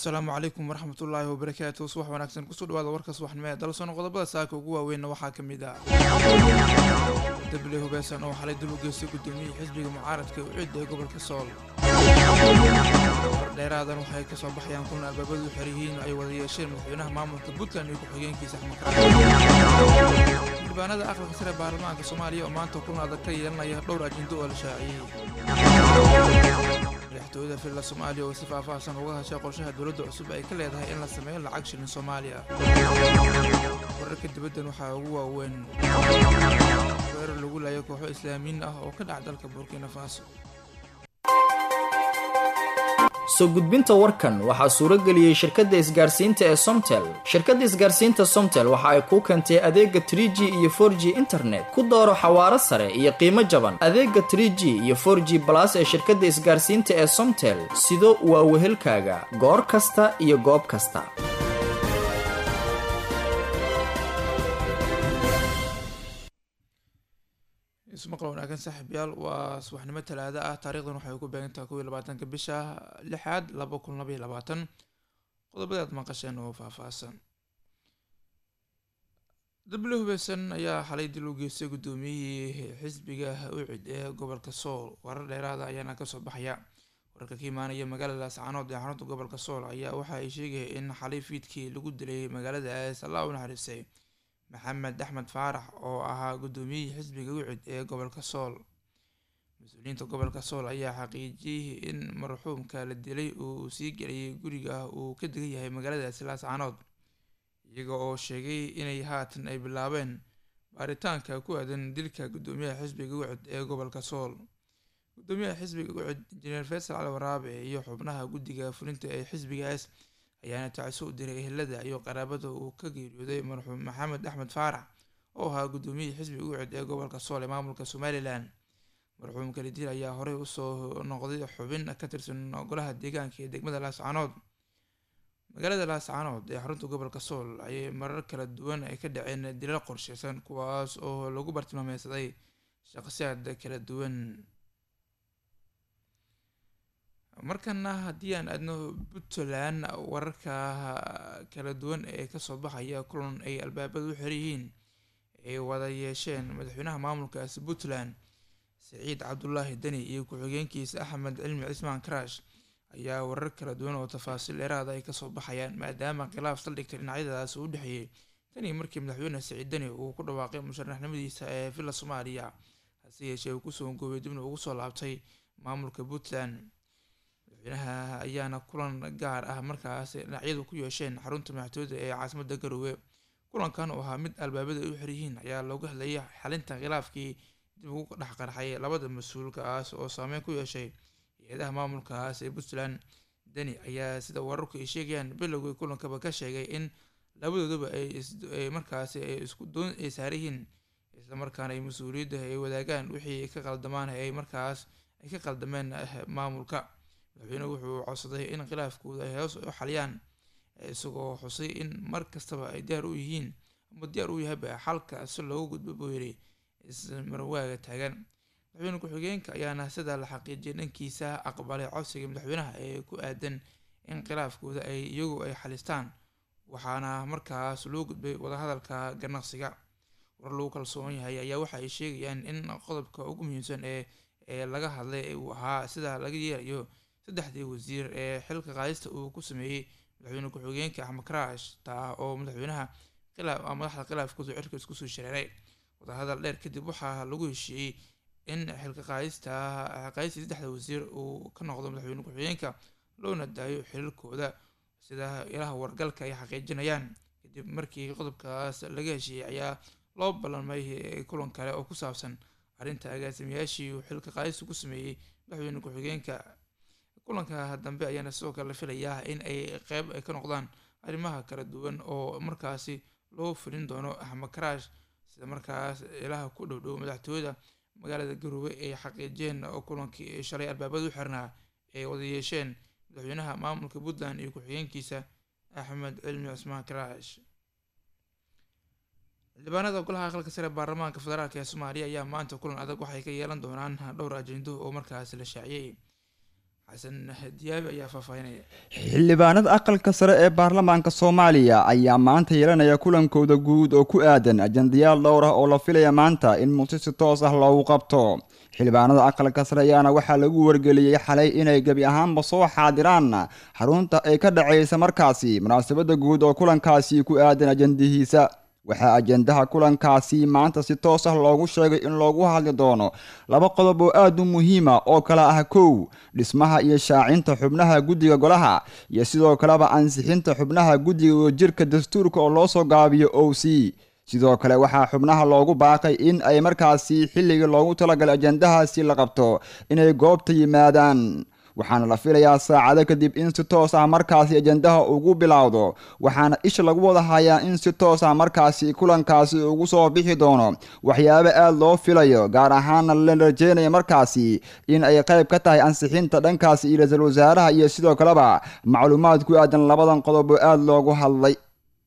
asalaamu calaykum waraxmatullaahi wabarakaatu subax wanaagsan kusoo dhawaada warka subaxnimo ee dalsono qodobada saaka ugu waaweynna waxaa ka mid ah dable hubaysan oo xalay dib u geystay gudoomiyihii xisbiga mucaaradka u ciidda ee gobolka sool dheeraadan waxay kasoo baxayaan kulan albaabadu xeryihiin ay wada yeesheen madaxweynaha maamulka puntland iyo ku-xigeenkiisa axmed xildhibaanada aqalka sare baarlamaanka soomaaliya oo maanta kulan adag ka yeelanaya dhowr ajindo oo la shaaciyey madaxtooyada filla soomaaliya oo si faahfaahsan uga hashay qorshaha dowladda cusub ay ka leedahay in la sameeyo lacag shilin soomaaliya wararka dibaddan waxaa ugu waaweyn weerar lagu laayay kooxo islaamiyiin ah oo ka dhaca dalka burkina faso soo gudbinta warkan waxaa suuro geliyey shirkadda isgaarsiinta ee somtel shirkadda isgaarsiinta somtel waxa ay kuu keentay adeega trie g iyo for g internet ku dooro xawaaro sare iyo qiimo jaban adeega trie g iyo for g balas ee shirkadda isgaarsiinta ee somtel sido waa wehelkaaga goor kasta iyo goob kasta ismaqal wanaagsan saaxiibyaal waa subaxnimo talaado ah taarikhdan waxay ku beegantaha kow iyo labaatanka bisha lixaad laba kun laba iyo labaatan qodobada aad maqasheen oo faahfaahsan dable hubeysan ayaa xalay dil u geystay guddoomiyihii xisbiga ucid ee gobolka sool warar dheeraada ayaana kasoo baxaya wararka ka imaanaya magaalada laascaanood ee xarunta gobolka sool ayaa waxa ay sheegaya in xalay fiidkii lagu dilay magaaladaas allah u naxariistay maxamed axmed faarax oo ahaa guddoomiyihii xisbiga ucid ee gobolka sool mas-uuliyiinta gobolka sool ayaa xaqiijiyey in marxuumka la dilay uu sii gelayay guriga uu ka degan yahay magaaladaasi laascaanood iyaga oo sheegay inay haatan ay bilaabeen baaritaanka ku aadan dilka guddoomiyaha xisbiga ucid ee gobolka sool guddoomiyaha xisbiga ucid injineer faysal cali waraabe iyo xubnaha guddiga fulinta ee xisbigaas ayaana tacso u diray ehelada iyo qaraabada uu ka geeriyooday marxuum maxamed axmed faarax oo ahaa guddoomiyihii xisbiga ucid ee gobolka sool ee maamulka somalilan marxuumka lidil ayaa horey usoo noqday xubin ka tirsan golaha deegaanka ee degmada laascaanood magaalada laascaanood ee xarunta gobolka sool ayay marar kala duwan ay ka dhaceen dilal qorsheysan kuwaas oo lagu bartilmaameysaday shaqsiyaad kala duwan markana haddii aan aadno puntland wararka kala duwan ee kasoo baxaya kulan ay albaabada u xeryihiin ay wada yeesheen madaxweynaha maamulkaasi puntland siciid cabdulaahi deni iyo ku-xigeenkiisa axmed cilmi cismaan karash ayaa warar kala duwan oo tafaasiil dheeraada ay kasoo baxayaan maadaama khilaaf saldhigta dhinacyadaas u dhexeeyey tanii markii madaxweyne siciid deni uu ku dhawaaqay musharaxnimadiisa ee villa soomaaliya hase yeeshee uu kusoo goobay dibna ugu soo laabtay maamulka puntland madaxweynaha ayaana kulan gaar ah markaas dhinacyadu ku yeesheen xarunta madaxtooyada ee caasimada garowe kulankan oo ahaa mid albaabada ay u xiryihiin ayaa looga hadlayay xalinta khilaafkii dib ugu dhex qarxay labada mas-uulkaas oo saameyn ku yeeshay hay-adaha maamulkaas ee puntland deni ayaa sida wararku ay sheegayaan bilowgii kulankaba ka sheegay in labadooduba ay markaasi ay isku doon ay saaryihiin islamarkaana ay mas-uuliyadda ay wadaagaan wixii ka qaldamaan ay markaas ay ka qaldameen maamulka madaxweynuhu wuxuu codsaday in khilaafkooda ay hoos u xaliyaan isagoo xusay in mar kastaba ay diyaar u yihiin ama diyaar u yahayba xalka si loogu gudbo buu yidhi ismarwaaga taagan madaxweyne ku-xigeenka ayaana sida la xaqiijiyay dhankiisa aqbalay codsiga madaxweynaha ee ku aadan in khilaafkooda ay iyagu ay xalistaan waxaana markaas loo gudbay wadahadalka ganacsiga war lagu kalsoon yahay ayaa waxa ay sheegayaan in qodobka ugu muhiimsan ee ee laga hadlay uu ahaa sida laga yeelayo saddexdii wasiir ee xilka qaadista uu ku sameeyey madaxweyne ku-xigeenka axmed karaash taa oo madaxweynaha khilaaf madaxda khilaafkooda cirka isku soo shareeray wadahadal dheer kadib waxaa lagu heshiiyey in xilka qaadista qaadistii saddexda wasiir uu ka noqdo madaxweyne ku-xigeenka loona daayo xililkooda sida ilaha wargalka ay xaqiijinayaan kadib markii qodobkaas laga heshiiyey ayaa loo ballamay kulan kale oo ku saabsan arrinta agaasimayaashii uu xilka qaadista ku sameeyey madaxweyne ku-xigeenka kulanka dambe ayaana sidoo kale la filayaa in ay qeyb ay ka noqdaan arrimaha kala duwan oo markaasi loo fulin doono axmed karaash sida markaas ilaha ku dhow dhow madaxtooyada magaalada garowe ay xaqiijiyeen kulankii shalay albaabada u xirnaa ay wada yeesheen madaxweynaha maamulka puntland iyo ku-xigeenkiisa axmed cilmi cismaan karaash xildhibaanada golaha aqalka sare baarlamaanka federaalk ee soomaaliya ayaa maanta kulan adag waxay ka yeelan doonaan dhowr ajendo oo markaas la shaaciyey xasan diyaabi ayaa faahfaahinaya xildhibaanada aqalka sare ee baarlamaanka soomaaliya ayaa maanta yeelanaya kulankooda guud oo ku aadan ajandayaal dhowr ah oo la filaya maanta in mugti si toos ah loogu qabto xildhibaanada aqalka sare ayaana waxaa lagu wargeliyey xalay inay gebi ahaanba soo xaadiraan xarunta ay ka dhacaysa markaasi munaasabada guud oo kulankaasi ku aadan ajandihiisa waxaa ajendaha kulankaasi maanta si toos ah loogu sheegay in loogu hadli doono laba qodob oo aad u muhiima oo kale ah kow dhismaha iyo shaacinta xubnaha guddiga golaha iyo sidoo kaleba ansixinta xubnaha guddiga jirka dastuurka oo loo soo gaabiyo o c sidoo kale waxaa xubnaha loogu baaqay in ay markaasi xilligii loogu talagalay ajendahaasi la qabto inay goobta yimaadaan waxaana la filayaa saacado kadib in si toos ah markaasi ajendaha ugu bilowdo waxaana isha lagu wada hayaa in si toos ah markaasi kulankaasi ugu soo bixi doono waxyaabo aad loo filayo gaar ahaana la rajeynaya markaasi in ay qayb ka tahay ansixinta dhankaasi iyo ra-iisul wasaaraha iyo sidoo kaleba macluumaad ku aadan labadan qodob oo aada loogu hadlay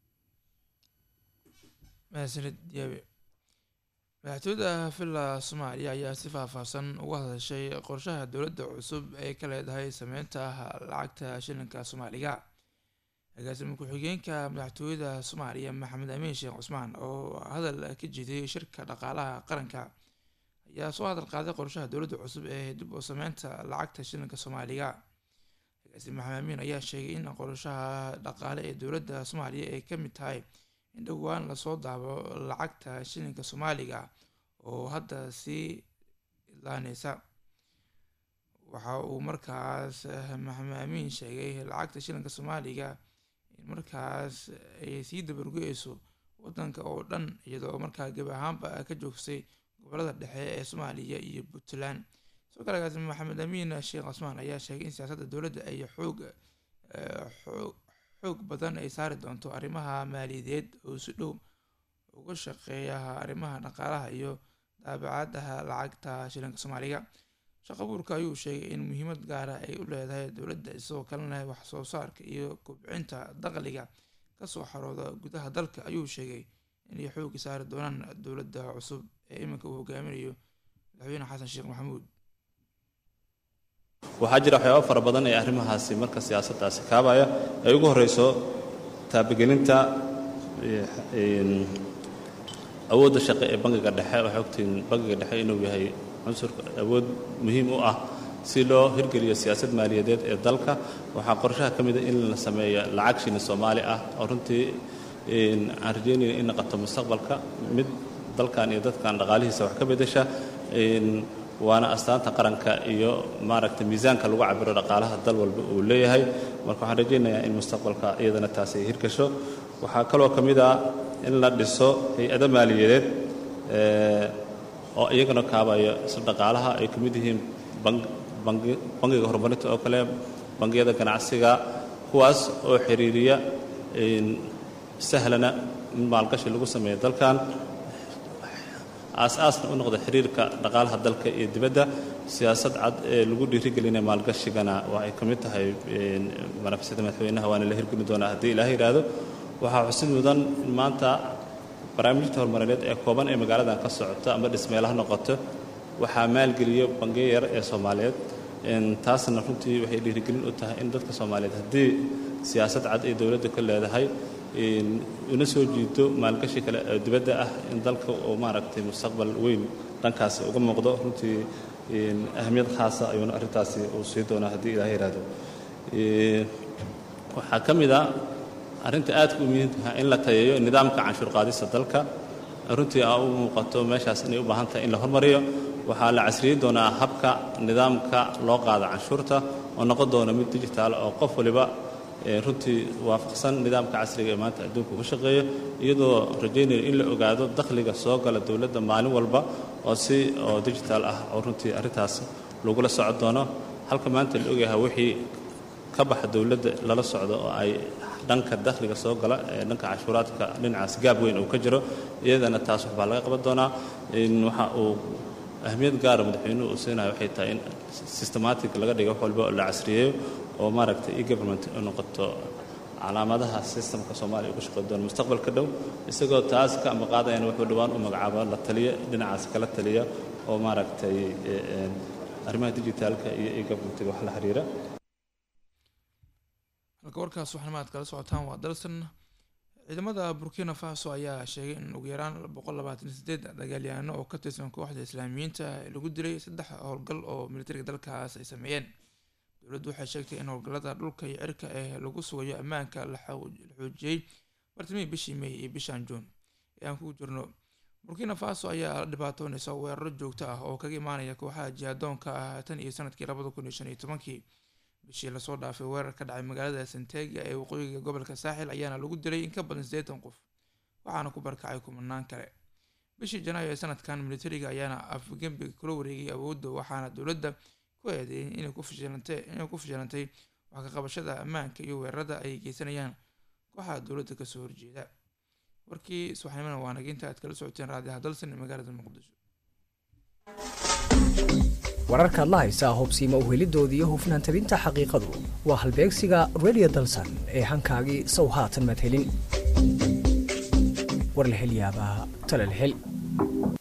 mahadsanid diyaabi madaxtooyada villa soomaaliya ayaa si faahfaahsan uga hadashay qorshaha dowladda cusub ee ka leedahay sameynta lacagta shilinka soomaaliga agaasima ku-xigeenka madaxtooyada soomaaliya maxamed amiin sheekh cusmaan oo hadal ka jeediyey shirka dhaqaalaha qaranka ayaa soo hadal qaaday qorshaha dowladda cusub ee dib u sameynta lacagta shilinka soomaaliga agaasime maxamed amiin ayaa sheegay in qorshaha dhaqaale ee dowladda soomaaliya ay ka mid tahay in dhowaan lasoo daabo lacagta shilinka soomaaliga oo hadda sii idlaaneysa waxa uu markaas maxamed amiin sheegay lacagta shilinka soomaaliga in markaas ay sii dabargo-eyso wadanka oo dhan iyadoo markaa gebi ahaanba ka joogsay gobolada dhexe ee soomaaliya iyo puntland sidoo kale agaasime maxamed amiin sheekh cusmaan ayaa sheegay in siyaasadda dowladda ay xoog xoog xoog badan ay saari doonto arrimaha maaliyadeed oo si dhow uga shaqeeya arrimaha dhaqaalaha iyo daabacadaha lacagta shilinka soomaaliga shaqo buurka ayuu sheegay in muhiimad gaara ay u leedahay dowladda isagoo kalena wax soo saarka iyo kobcinta dakhliga kasoo xarooda gudaha dalka ayuu sheegay inay xoogi saari doonaan dowladda cusub ee iminka uu hogaaminayo madaxweyne xasan sheekh maxamuud waxaa jira waxyaaba fara badan ee arrimahaasi marka siyaasaddaasi kaabaya ay ugu horreyso taabagelinta awoodda shaqe ee bangiga dhexe waxay ogtihiin bangiga dhexe inuu yahay cunsurka awood muhiim u ah si loo hirgeliyo siyaasad maaliyadeed ee dalka waxaa qorshaha ka mida in la sameeyo lacag shini soomaali ah oo runtii aan rajeynaya in naqato mustaqbalka mid dalkan iyo dadkan dhaqaalihiisa wax ka beddesha waana astaanta qaranka iyo maaragta miisaanka lagu cabiro dhaqaalaha dal walba uu leeyahay marka waxaan rajaynayaa in mustaqbalka iyadana taasi ay hirgasho waxaa kaloo ka mid ah in la dhiso hay-ado maaliyadeed oo iyagana kaabaya isla dhaqaalaha ay ka mid yihiin bangiga horumarinta oo kale bangiyada ganacsiga kuwaas oo xiriiriya sahlana in maalgashi lagu sameeyo dalkan aas-aasna u noqda xiriirka dhaqaalaha dalka iyo dibadda siyaasad cad ee lagu dhiirigelinaya maalgashigana waxay ka mid tahay manafisada madaxweynaha waana la hirgeli doonaa haddii ilaah yidhaahdo waxaa xusid mudan in maanta barnaamijta horumarineed ee kooban ee magaaladan ka socota ama dhismeelaha noqoto waxaa maalgeliyo bangiyo yar ee soomaaliyeed taasna runtii waxay dhiirigelin u tahay in dadka soomaaliyeed haddii siyaasad cad ay dowladda ka leedahay una soo jiito maalgashi kale oo dibadda ah in dalka uu maaragtay mustaqbal weyn dhankaasi uga muuqdo runtii ahamiyad khaasa ayuuna arrintaasi uu sii doonaa haddii ilaah yidhaahdo waxaa ka mid a arrinta aadka u muhiimtaha in la tayeeyo nidaamka canshuur qaadista dalka runtii aa u muuqato meeshaas inay u baahan tahay in la hormariyo waxaa la casriyey doonaa habka nidaamka loo qaado canshuurta oo noqon doona mid digitaal oo qof waliba runtii waafaqsan nidaamka casriga ee maanta adduunka uga shaqeeya iyadoo rajaynayo in la ogaado dakhliga soo gala dowladda maalin walba oo si oo digital ah oo runtii arrintaas lagula socon doono halka maanta la ogyahay wixii ka baxa dowladda lala socdo oo ay dhanka dakhliga soo gala ee dhanka cashuuraadka dhinacaas gaab weyn uu ka jiro iyadana taas waxbaa laga qaban doonaa waxa uu ahmiyad gaara madaxweynuhu uu siinayo waxay tahay in systematic laga dhigo wax walba oo la casriyeeyo oo maaragtay e government u noqoto calaamadaha sistamka soomaaliya uga shaqeyn doona mustaqbalka dhow isagoo taas ka ambaqaadayana wuxuu dhowaan u magacaabo la taliya dhinacaas kala taliya oo maaragtay arrimaha dijitaalka iyo e-governmentiga wax la xiriira halka warkaas waxnamaad kala socotaan waa dalsan ciidamada burkina faso ayaa sheegay in ugu yaraan boqol labaatan sideed dagaalyahaano oo ka tirsan kooxda islaamiyiinta lagu dilay saddex howlgal oo militariga dalkaas ay sameeyeen dowladdu waxay sheegtay in howlgallada dhulka iyo cirka ee lagu sugayo ammaanka la xoojiyey bartamihii bishii may iyo bishan juun ee aan ku jirno burkina faso ayaa la dhibaatoonaysa weeraro joogto ah oo kaga imaanaya kooxaha jihadoonka ah tan iyo sanadkii labada kun iyo shan iyo tobankii bishii lasoo dhaafay weerar ka dhacay magaalada santega ee waqooyiga gobolka saaxil ayaana lagu dilay in ka badan siddeetan qof waxaana ku barkacay kumanaan kale bishii janaayo ee sanadkan militariga ayaana afgembiga kula wareegay awoodda waxaana dowladda ku eedeeyay inay ku fashilantay inay ku fashilantay wax ka qabashada ammaanka iyo weerarada ay geysanayaan kooxaha dowladda kasoo horjeeda warkii subaxnimona waa naginta aad kala socoteen raadiyaha dalsan ee magaalada muqdisho wararkaad la haysaa hubsiima uhelidooda iyo hufnaan tabinta xaqiiqadu waa halbeegsiga radio dalsan ee hankaagii sow haatan madhelin war la hel yaabaa tala la hel